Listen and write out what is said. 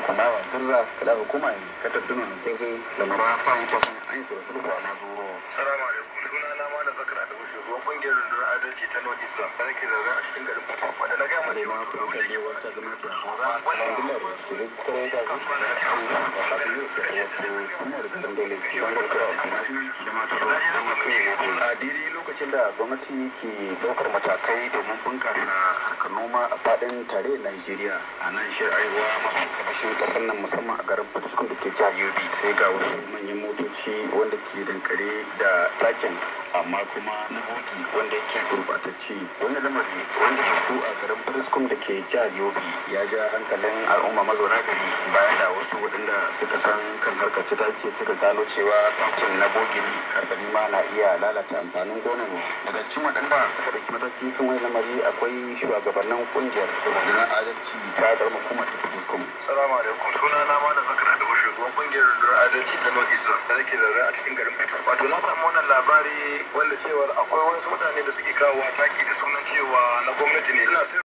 kuma wa sirra kala hukuma ne ka tattuna ne sai da mara fa yi fasan an yi sosai kuwa na zuro Salamu alaikum suna na ma da zakar da bushe ruwan kungiyar rundunar adalci ta North East da nake da a cikin garin Port wanda na gaya da mata ma kuma kalle wata zama ta alhamdulillah da su da kare da su da kawo da kafin yau da wasu kuma da kan dole ban da kira kuma da mata da a daidai lokacin da gwamnati ke daukar matakai domin bunkasa harkar noma a fadin tare Najeriya a nan shi arewa masu gabashin kasar nan musamman a garin Fatiskun da ke jihar Yobe sai ga wasu manyan motoci wanda ke dankare da takin amma kuma na bogi wanda yake gurbatacce wani lamari wanda ke ku a garin Fatiskun da ke jihar Yobe ya ja hankalin al'umma mazauna gari bayan da wasu waɗanda suka san kan harkar ta take suka gano cewa takin na bogi ne asali ma na iya lalata amfanin gonar daga cikin waɗanda suka ɗauki mataki kan wani lamari akwai shugabannin ƙungiyar rundunar adalci ta ƙarfin hukumar ta Fatiskun. Salamu alaikum suna na ma da zakar da bushe ruwan kungiyar rundunar adalci ta North East da nake da a cikin garin Port wato na samu wannan labari wanda cewar akwai wasu mutane da suke kawowa taki da sunan cewa na gwamnati ne ina